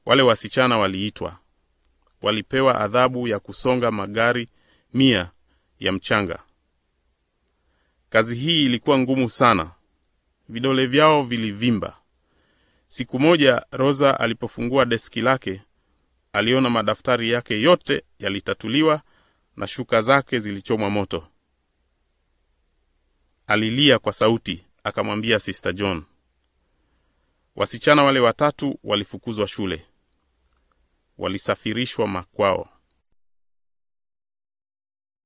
Wale wasichana waliitwa, walipewa adhabu ya kusonga magari mia ya mchanga. Kazi hii ilikuwa ngumu sana, vidole vyao vilivimba. Siku moja Rosa alipofungua deski lake, aliona madaftari yake yote yalitatuliwa na shuka zake zilichomwa moto. Alilia kwa sauti, akamwambia Sister John. Wasichana wale watatu walifukuzwa shule, walisafirishwa makwao.